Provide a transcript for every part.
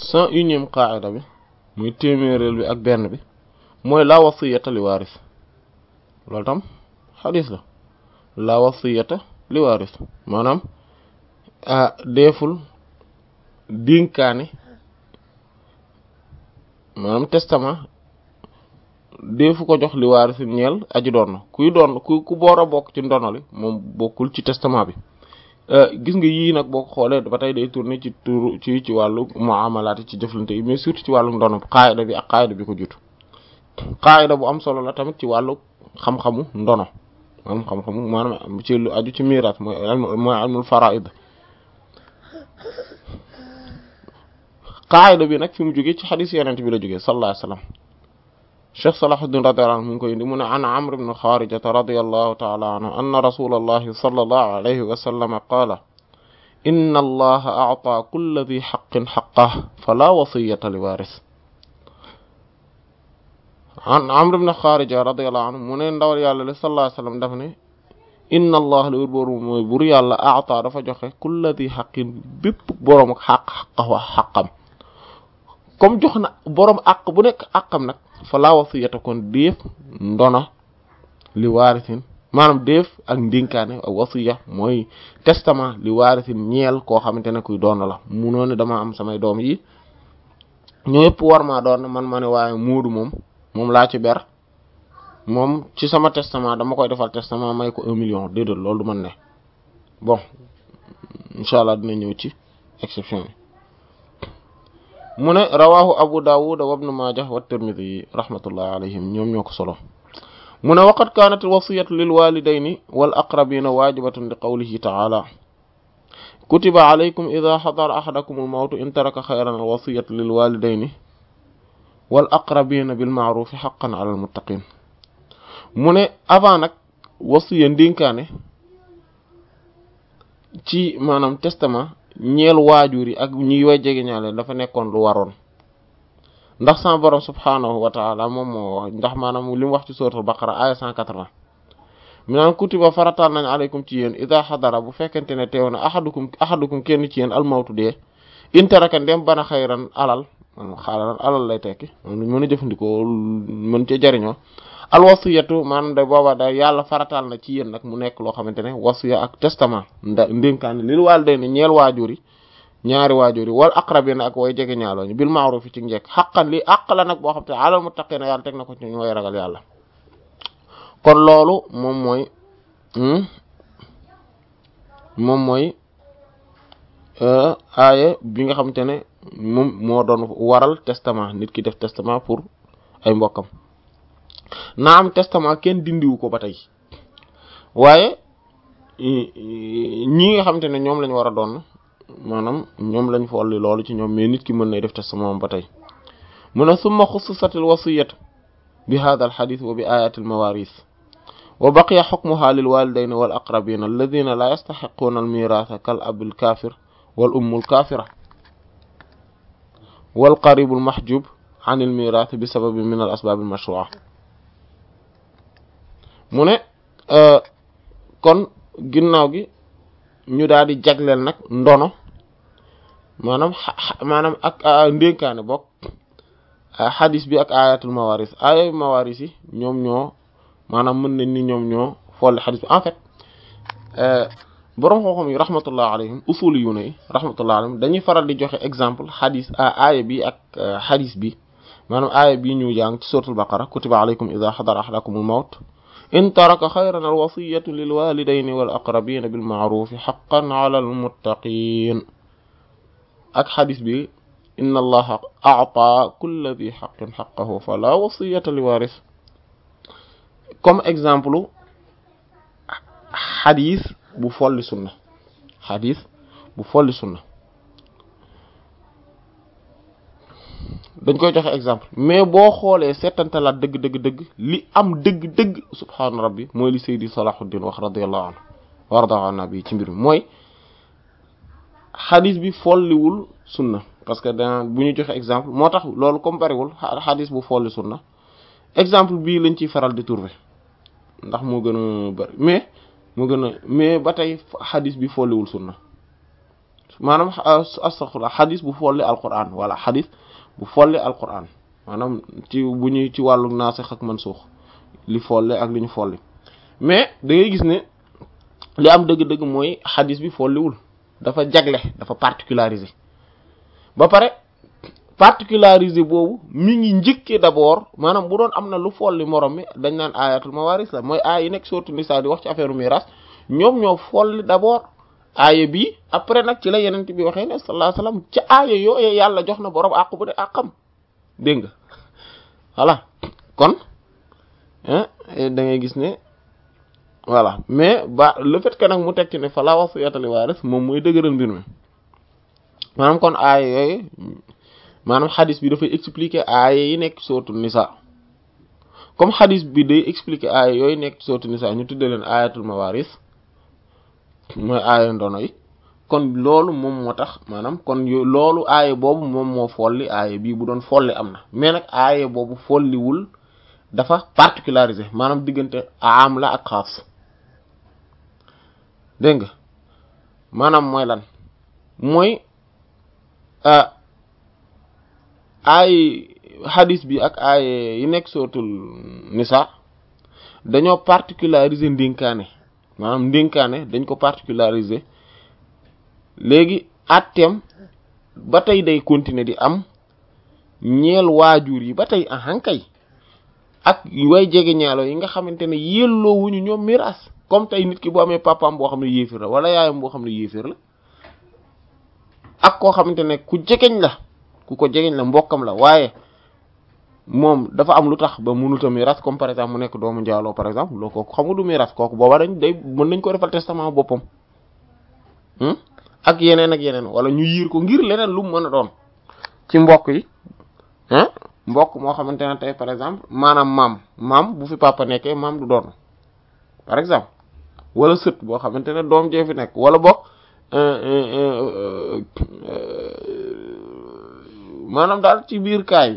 cent unième qaida bi muy téeméeréel bi ak benn bi mooy la wasiyata li waaris loolu tam xadis la la wasiyata li waaris maanaam deeful dénkaane maanaam testament deefu ko jox li waaris ñeel aji doon kuy doon ku ku boor a bokk ci ndono li moom bokkul ci testament bi gis nga yii nag boo ko xoolee ba tey day tourner ci tur ci ci wàllu muamalaat ci jëflante yi mais surtout ci wàllu ndono qaayida bi ak qaayida bi ko jiitu qaayida bu am solo la tamit ci wàllu xam-xamu ndono maanaam xam-xamu maanaam ci lu aju ci miraas mooy mooy ilmul faraid qaayida bi nag fi mu jógee ci xadis yeneen bi la jógee sallallahu alayhi wasallam cheikh salahuddin radiyallahu anhu mu ngi koy indi mu ne an amr ibn xaarijata radiyallahu taala anhu anna rasulallahi sallallahu alayhi wa sallam qaala inna allaha a'taa kulla dhi haqqin haqqahu fala wasiyata li waaris an amr ibn xaarija radiyallahu anhu mu ne ndawal yàlla li sallallahu alayhi wa sallam daf ne inna allah li wër booru mooy bur yàlla a'taa dafa joxe kulla dhi haqqin bépp boroom ak xaq xaqahu xaqam comme jox na boroom àq bu nekk àqam nag fala wasiyata kon déef ndona li waarisin maanaam déef ak ndénkaane ak wasiya mooy testament li waarisin ñeel koo xamante ne kuy doon la munoo ne dama am samay doom yi ñoo yëpp war maa doon man ma ne waaye muudu moom moom laa ci ber moom ci sama testament dama koy defal testament may ko un million déedéet loolu du man ne bon incha allah dina ñëw ci exception yi mu ne rawahu abu dawud wa ibn majah wa tirmidhi rahmatullahi alayhim ñoom ñoo ko solo mu ne waqad kanat alwasiyatu lil walidayni wal aqrabina wajibatun li qawlihi ta'ala kutiba alaykum idha hadara ahadakum al mawtu in taraka khayran al wasiyatu lil walidayni wal aqrabina bil ma'ruf haqqan ala al muttaqin mu ne avant nag wasiya ndénkaane ci maanaam testament ñeel waajur yi ak ñi way jege ñaale dafa nekkoon lu waroon ndax sama borom subhaanahu wa taala moom moo wax ndax maanaam li mu wax ci suratul baqara aya 180 mi naan kutiba farataal nañ aleykum ci yéen ida xadara bu fekkente ne teew na ahadukum ahadukum kenn ci yéen almawtu dee intaraka ndem bana xayran alal man xaaral alal lay tekki moom luñ mën a jëfandikoo mën cee jariñoo alwasiyatu maanaam da booba da yàlla farataal na ci yéen nag mu nekk loo xamante ne wasiya ak testament nda ndénkaane lil waalidayni ñeel waajur yi ñaari waajur yi wal aqrabina ak way jege ñaaloo ñu bil ma'ruf ci njekk xaqan li àq la nag boo xam te alal muttaqina yàlla teg na ko ci ñu way ragal yàlla kon loolu moom mooy moom mooy aaya bi nga xamante ne moom moo doon waral testament nit ki def testament pour ay mbokkam naa am testament kenn dindiwu ko ba tey waaye ñi nga xamante ne ñoom lañ war a doon maanaam ñoom lañ folli loolu ci ñoom mais nit ki mën nay def testament ba tey mu ne summa xussisatil wasiyatu bi hadha al hadith wa bi ayati al mawaris wa baqiya hukmuha lil walidayni wal aqrabina alladhina la yastahiquna al miratha kal abil kafir wal ummul kafira wal qaribul mahjub an al mirath bi sababi min al asbab al mashru'a mu ne kon ginnaaw gi ñu daal di jagleel nag ndono maanaam maanaam ak ndénkaane bokk xadis bi ak ayatul mawaris aya mawaris yi ñoom ñoo maanaam mën nañ ni ñoom ñoo folli xadis bi en fait boroom xam-xam yi rahmatullah alayhim usuli yu ne rahmatullah alayhim dañuy faral di joxe exemple xadis aaya bi ak xadis bi maanaam aaya bi ñu jàng ci suratul baqara kutiba alaykum idha hadara ahadakumul mawt in taraka xayran alwasiyatu lilwalidayni wal aqrabina bilmaarufi xaqan ala almuttaqin ak xadis bi inna allaha a'ta kulla di xaqin xaqahu fala wasiyata li waris comme exemple xadis bu folli sunna xadis bu folli sunna dañ koy joxe exemple mais boo xoolee seetantalaat dëgg dëgg dëgg li am dëgg dëgg subhaana rabbi mooy li Seydi Salahuddin wax radiyallahu anhu warda an nabi ci mbir mi mooy xadis bi folliwul sunna parce que da bu ñu joxe exemple moo tax loolu comparé wul xadis bu folli sunna exemple bii lañ ciy faral di trouver ndax moo gën a bari mais moo gën a mais ba tey xadis bi folliwul sunna maanaam astaghfirullah xadis bu folli alquran wala xadis bu folli alquran maanaam ci bu ñuy ci wàllu naasix ak mansuux li folle ak li ñu folli mais da ngay gis ne li am dëgg-dëgg mooy xadis bi folliwul dafa jagle dafa particularisé ba pare particularisé boobu mi ngi njëkkee d'abord maanaam bu doon am na lu folli morom mi dañ naan ayatul mawaris la mooy aay yi nekk sourate Nisa di wax ci affaire miraas ñoom ñoo folli d'abord aaya bi après nag ci la yenent bi waxee ne sallallahu alayhi wasallam ci aaya yooyu yàlla jox na borom àq bu de àqam dégg nga voilà kon da ngay gis ne voilà mais ba le fait que nag mu teg ci ne fala wasiyata li waaris moom mooy dëgëral mbir mi maanaam kon aaya yooyu maanaam xadis bi dafay expliquer aaya yi nekk sootu nisa comme xadis bi day expliquer aaya yooyu nekk sootu nisa ñu tudde leen ayatul mawaris mooy aaya ndono yi kon loolu moom moo tax maanaam kon loolu aaya boobu moom moo folli aaya bii bu doon folli am na mais nag aaya boobu folliwul dafa particularisé maanaam diggante am la ak xaas dégg nga maanaam mooy lan mooy ay hadis bi ak ay yi nekk sootul nisa dañoo particulariser ndénkaane maanaam ndénkaane dañ ko particulariser léegi atteem ba tey day continuer di am ñeel waajur yi ba tey ahankay ak way jege ñaalo yi nga xamante ne yelloo wuñu ñoom miraas comme tey nit ki bu amee papaam boo xam ne yéefir la wala yaayam boo xam ne yéefir la ak koo xamante ne ku jegeñ la ku ko jegeñ la mbokkam la waaye moom dafa am lu tax ba mënuta miraas comme par exemple mu nekk doomu njaaloo par exemple loo kooku xamu du miraas kooku booba dañ day mën nañ ko defal testament boppam ak yeneen ak yeneen wala ñu yiir ko ngir leneen lu mu mën a doon ci mbokk yi ah mbokk moo xamante ne tey par exemple maanaam maam maam bu fi papa nekkee maam du doon par exemple wala sët boo xamante ne doom jee fi nekk wala bokk maanaam daal ci biir kaay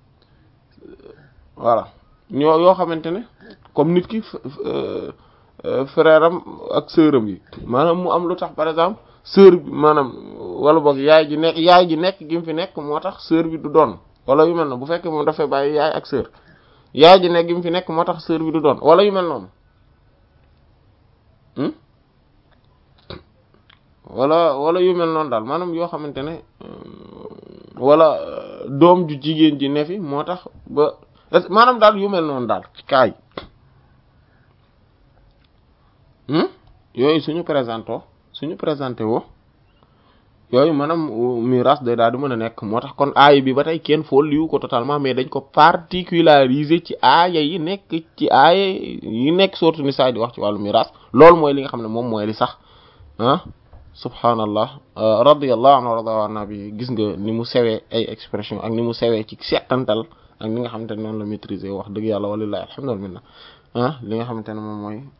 voilà ñoo yoo xamante ne comme nit ki frère am ak sœur am yi maanaam mu am lu tax par exemple sœur bi maanaam wala boog yaay ji nekk yaay ji nekk gi mu fi nekk moo tax sœur bi du doon wala yu mel noonu bu fekkee moom dafay bàyyi yaay ak sœur yaay ji nekk gi mu fi nekk moo tax sœur bi du doon wala yu mel noonu wala wala yu mel noonu daal maanaam yoo xamante ne wala doom ju jigéen ji ne fi moo tax ba maanaam daal yu mel noonu daal kaay yooyu suñu présenté suñu présenté woo yooyu maanaam miraas day daal di mën a nekk moo tax kon aaya bi ba tey kenn fool liwu ko totalement mais dañ ko particulariser ci aaya yi nekk ci aaya yi nekk sourate Nisaa di wax ci wàllu miraas loolu mooy li nga xam ne moom mooy li sax ah subhaanallah radiyallahu anhu warada an nabi gis nga ni mu sewee ay expression ak ni mu sewee ci settantal ak ni nga xamante ne noonu la maîtriser wax dëgg yàlla walillahi alhamdulillah ah li nga xamante ne moom mooy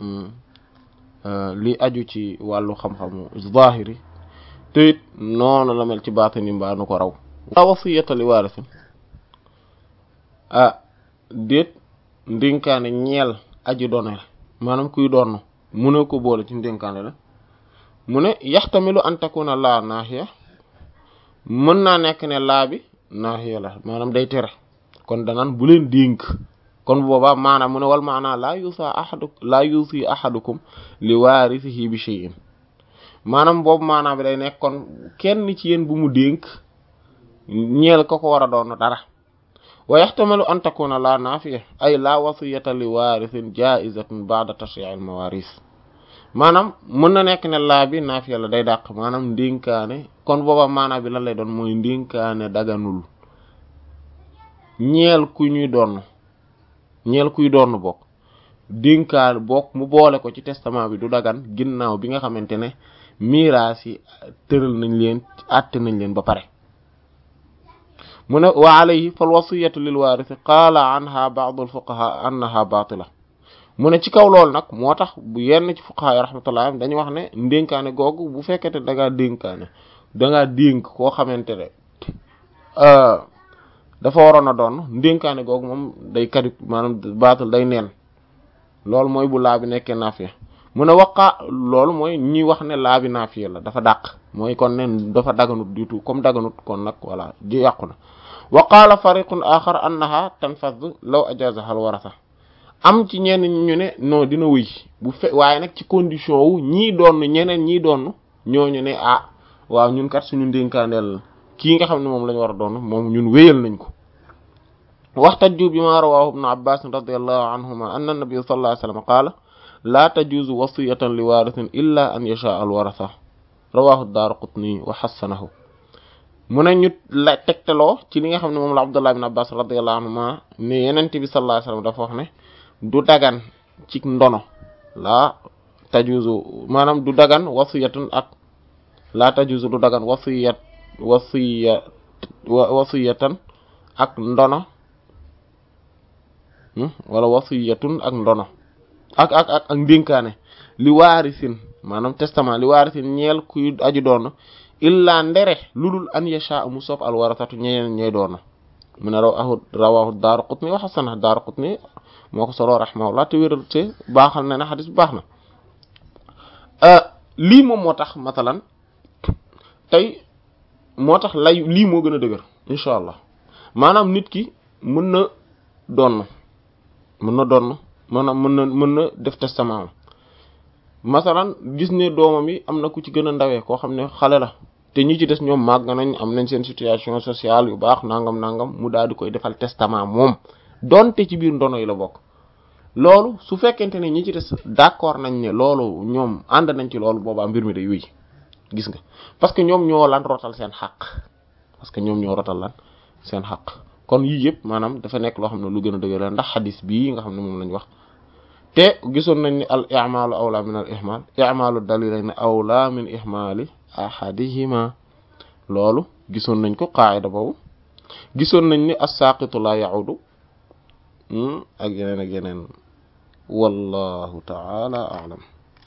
li aju ci wàllu xam-xamu zahiri te it noonu la mel ci baatini mbaa nu ko raw la wasiyata li waarisin ah déet ndénkaane ñeel aji doone la maanaam kuy doon mu ne ko boole ci ndénkaane la mu ne yaxtamilu an takuna laa naaxiya mën naa nekk ne laa bi naaxiya la maanaam day tere kon danaan bu leen dénk kon boobaa maanaam mu ne wal maanaa laa yusa ahadu laa yusi ahadukum li waarisihi bi shay'in maanaam boobu maanaam bi day nekk kon kenn ci yéen bu mu dénk ñeel ko ko war a doon dara wa yaxtamilu an takuna laa naafiya ay laa wasiyata li waarisin jaizatun ba'da tashri'il mawaris maanaam mën na nekk ne laa bi naafiya la day dàq maanaam ndénkaane kon booba maanaam bi lan lay doon mooy ndénkaane daganul ñeel ku ñuy doon ñeel kuy doon bokk dénkaan bokk mu boole ko ci testament bi du dagan ginnaaw bi nga xamante ne miraas yi tëral nañ leen àtte nañ leen ba pare mu ne wa alayhi fal wasiyatu lil waarisi qaala anha ba'd al fuqaha annaha batila mu ne ci kaw loolu nag moo tax bu yenn ci fuqaha yi rahmatullah dañu wax ne ndénkaane googu bu fekkete da ngaa dénkaane da ngaa dénk koo xamante ne dafa waroon a doon ndénkaane googu moom day kadib maanaam baatal day neen loolu mooy bu laa bi nekkee naafiya mu ne waqaa loolu mooy ñi wax ne laa bi naafiya la dafa dàq mooy kon nen dafa daganut du tout comme daganut kon nag voilà ji yàqu na wa qaala fariqun axar annaha tanfaddu law ajazaha al warasa am ci ñenn ñu ne non dina wëy bu fe waaye nag ci condition wu ñii doon ñeneen ñii doon ñooñu ne ah waaw ñun kat suñu ndénkaandeel kii nga xam ne moom la ñu war a doon moom ñun wéyal nañ ko waxtaju bi ma rawahu ibnu abbas radiallahu anhuma anna nabiy sallallahu alayhi wasallam qaala laa tajuuzu wasiyatan li warithin illa an yasha al warasa rawahu daaraqutni wa xassanahu mu ne ñu la tegtaloo ci li nga xam ne moom la abdullah ibn abbas radiallahu anhuma ne yenent bi sallallahu alayhi wasallam dafa wax ne du dagan ci ndono laa tajuuzu maanaam du dagan wasiyatun ak laa tajuuzu du dagan wasiyat wasiya wasiyatan ak ndono wala wasiyatun ak ndono ak ak ak ak ndénkaane li waarisin maanaam testament li waarisin ñeel kuy aju doon illa ndere lulul an yasha mu soob al warasatu ñeneen ñey doon mu ne rawahu rawahu Daaraqutni wa hasana Daaraqutni moo ko solo rahimahullah te wéral te baaxal na ne xadis bu baax na lii moom moo tax masalan tey moo tax lay lii moo gën a dëgër incha allah maanaam nit ki mën na doon mën na doon maanaam mën na mën na def testament masalan gis ne doomam yi am na ku ci gën a ndawee koo xam ne xale la te ñi ci des ñoom màgg nañ am nañ seen situation sociale yu baax nangam nangam mu daal di koy defal testament moom donte ci biir ndono yi la bokk loolu su fekkente ne ñi ci des d'accord nañ ne loolu ñoom ànd nañ ci loolu boobaa mbir mi day wéy gis nga parce que ñoom ñoo lan rotal seen xaq parce que ñoom ñoo rotal lan seen xaq kon yii yëpp maanaam dafa nekk loo xam ne lu gën a dëgër la ndax xadis bii nga xam ne moom lañ wax te gisoon nañ ni al i'malu awla min al ihmal i'malu dalilayn awla min ihmali ahadihima loolu gisoon nañ ko qaida boobu gisoon nañ ni as-saqitu la ya'udu ak yeneen ak yeneen wallahu ta'ala a'lam